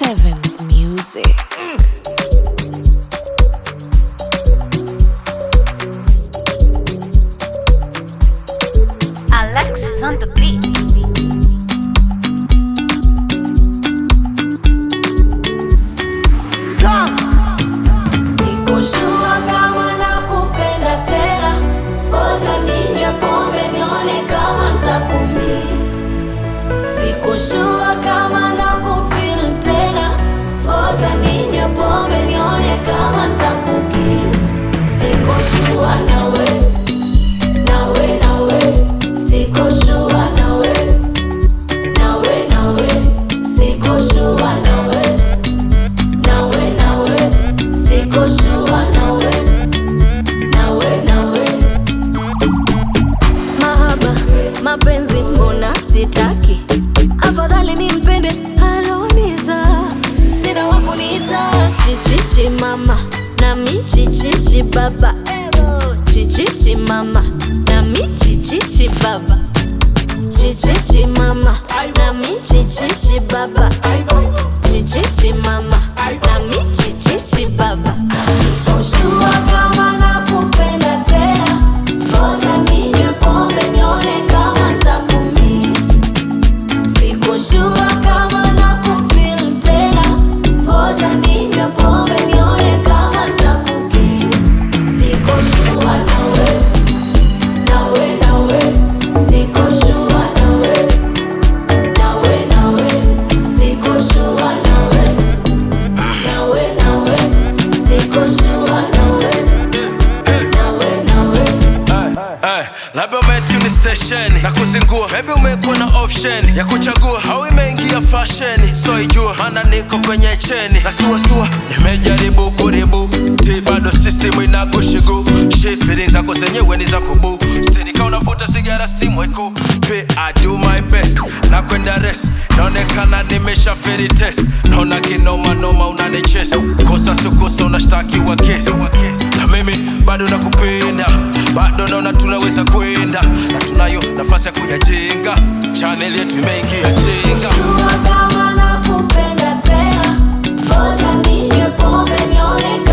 Evans Music. Alexis on the beat. Sikushua kama nakupenda tena, ngoja ninywe pombe nione kama ntakumiss. Sikushua kama nakufeel tena, ngoja ninywe pombe nione kama ntakukiss. Sikushua nawe, nawe, nawe, sikushua nawe, nawe, nawe, sikushua nawe nawe nawe siko shua nawe nawe nawe mahaba mapenzi mbona sitaki afadhali nimpende aloniza sina wakuniita chichichi mama nami chichichi baba chichichi mama nami chichichi baba chichichi mama nami chichichi baba chichichi mama nami chichichi baba Sikushua kama nakupenda tena ngoja ninywe pombe nione kama ntakumiss Sikushua kama nakufeel tena ngoja ninywe pombe nione kama ntakukiss Sikushua nawe nawe nawe sikushua nawe nawe nawe sikushua nawe nawe nawe sikushua nawe nawe nawe Ay, labda umetuni station na kuzingua, maybe umekuwa na option ya kuchagua au imeingia fashion, so ijua maana niko kwenye cheni na suasua, nimejaribu kuribu ti bado system inakushigu shi feelings zako zenyewe ni za kubu stini kama unavuta sigara steam weko pe I do my best na kwenda rest naonekana nimesha feri test naona kinoma noma unanichesa kosa sikosa unashtakiwa kesi na mimi bado nakupenda bado naona tunaweza kwenda na tunayo nafasi ya kuyajenga chanel yetu imeingia chenga Sikushua kama nakupenda tena ngoja ninywe pombe nione